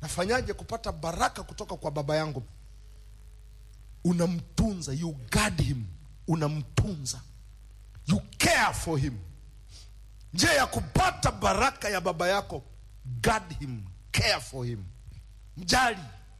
nafanyaje kupata baraka kutoka kwa baba yangu unamtunza you guard him unamtunza you care for him njia ya kupata baraka ya baba yako guard him care for him mjali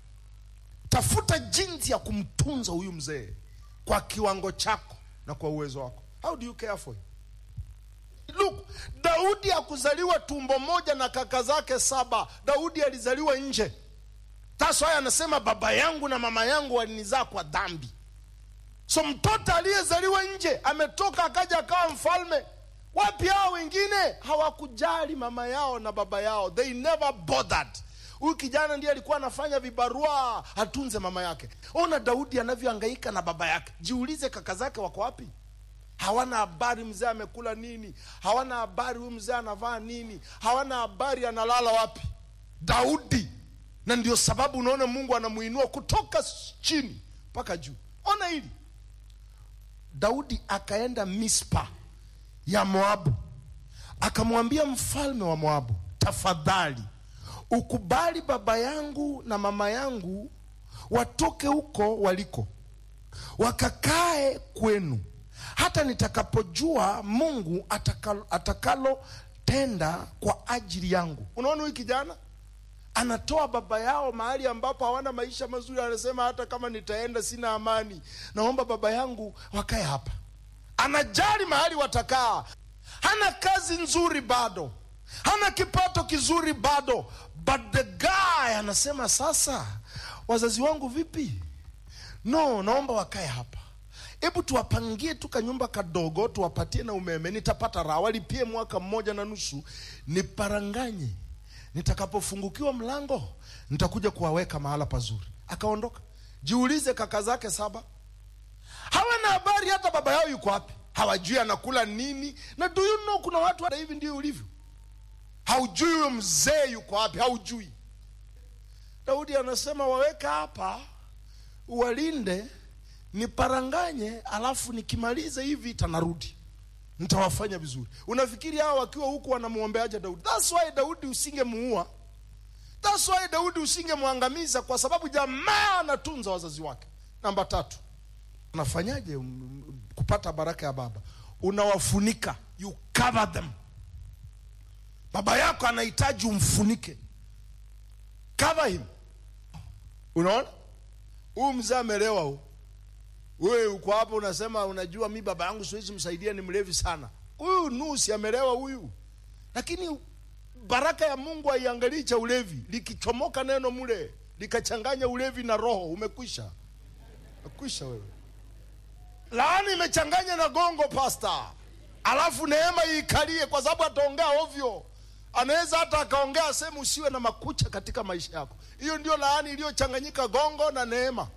tafuta jinsi ya kumtunza huyu mzee kwa kiwango chako na kwa uwezo wako how do you care for him Look, Daudi hakuzaliwa tumbo moja na kaka zake saba. Daudi alizaliwa nje. That's why anasema baba yangu na mama yangu walinizaa kwa dhambi. So mtoto aliyezaliwa nje ametoka akaja akawa mfalme. Wapi hao wengine? Hawakujali mama yao na baba yao, they never bothered. Huyu kijana ndiye alikuwa anafanya vibarua atunze mama yake. Ona Daudi anavyohangaika na baba yake. Jiulize, kaka zake wako wapi? hawana habari mzee amekula nini, hawana habari huyu mzee anavaa nini, hawana habari analala wapi. Daudi, na ndio sababu unaona Mungu anamuinua kutoka chini mpaka juu. Ona hili, Daudi akaenda Mispa ya Moabu, akamwambia mfalme wa Moabu, tafadhali ukubali baba yangu na mama yangu watoke huko waliko, wakakae kwenu hata nitakapojua Mungu atakalo, atakalotenda kwa ajili yangu. Unaona huyu kijana anatoa baba yao mahali ambapo hawana maisha mazuri, anasema hata kama nitaenda sina amani, naomba baba yangu wakae hapa. Anajali mahali watakaa, hana kazi nzuri bado, hana kipato kizuri bado, but the guy anasema sasa, wazazi wangu vipi? No, naomba wakae hapa hebu tuwapangie tu kanyumba kadogo, tuwapatie na umeme, nitapata raha, walipie mwaka mmoja na nusu, niparanganye. Nitakapofungukiwa mlango, nitakuja kuwaweka mahala pazuri. Akaondoka. Jiulize, kaka zake saba hawana habari hata baba yao yuko wapi, hawajui anakula nini. Na do you know, kuna watu hata hivi ndio ulivyo, haujui huyo mzee yuko wapi, haujui. Daudi anasema waweka hapa, uwalinde niparanganye, alafu nikimaliza hii vita narudi, nitawafanya vizuri. Unafikiri hao wakiwa huku wanamwombeaje Daudi? That's why Daudi usingemuua, that's why Daudi usingemwangamiza, kwa sababu jamaa anatunza wazazi wake. Namba tatu, unafanyaje um, kupata baraka ya baba? Unawafunika, you cover them. Baba yako anahitaji umfunike, cover him. Unaona huyu mzee amelewa huu wewe uko hapo unasema, unajua mi baba yangu siwezi msaidia, ni mlevi sana. Huyu nusi amelewa huyu, lakini baraka ya Mungu haiangalii cha ulevi. Likichomoka neno mule likachanganya ulevi na roho, umekwisha, umekwisha wewe. Laani imechanganya na gongo pasta, alafu neema iikalie, kwa sababu ataongea ovyo. Anaweza hata akaongea sehemu usiwe na makucha katika maisha yako. Hiyo ndio laani iliyochanganyika gongo na neema.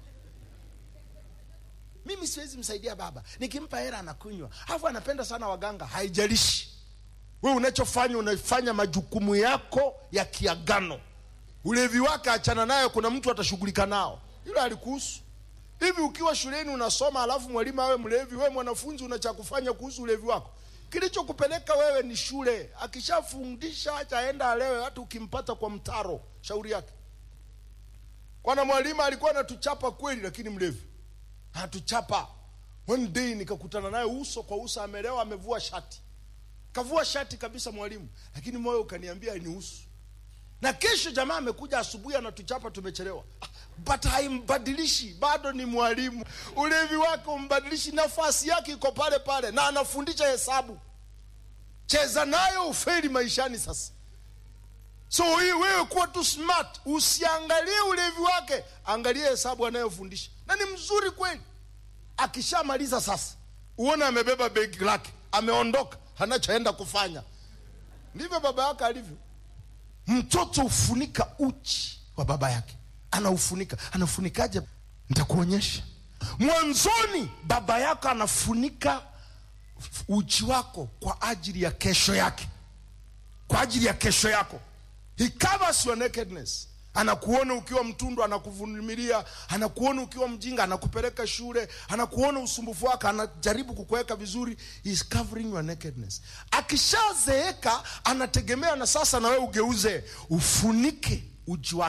Mimi siwezi msaidia baba, nikimpa hela anakunywa, alafu anapenda sana waganga. Haijalishi wewe unachofanya, unafanya majukumu yako ya kiagano. Ulevi wake achana nayo, kuna mtu atashughulika nao, hilo alikuhusu. Hivi ukiwa shuleni unasoma, alafu mwalimu awe mlevi, wewe mwanafunzi una cha kufanya kuhusu ulevi wako? Kilichokupeleka wewe ni shule. Akishafundisha achaenda alewe, hata ukimpata kwa mtaro, shauri yake. Kwana mwalimu alikuwa anatuchapa kweli, lakini mlevi anatuchapa. One day nikakutana naye uso kwa uso, amelewa, amevua shati, kavua shati kabisa mwalimu, lakini moyo ukaniambia nihusu. Na kesho jamaa amekuja asubuhi, anatuchapa, tumechelewa, but haimbadilishi, bado ni mwalimu. Ulevi wake umbadilishi, nafasi yake iko pale pale, na anafundisha hesabu. Cheza nayo ufeli maishani sasa. So hii wewe kuwa tu smart, usiangalie ulevi wake, angalie hesabu anayofundisha, na ni mzuri kweli. Akishamaliza sasa, uone amebeba begi lake, ameondoka, anachoenda kufanya. Ndivyo baba yake alivyo. Mtoto hufunika uchi wa baba yake, anaufunika. Anafunikaje? Nitakuonyesha. Mwanzoni baba yako anafunika uchi wako kwa ajili ya kesho yake, kwa ajili ya kesho yako. He covers your nakedness. Anakuona ukiwa mtundu, anakuvumilia. Anakuona ukiwa mjinga, anakupeleka shule. Anakuona usumbufu wako, anajaribu kukuweka vizuri. He is covering your nakedness. Akishazeeka anategemea na sasa na wewe ugeuze, ufunike uji wake.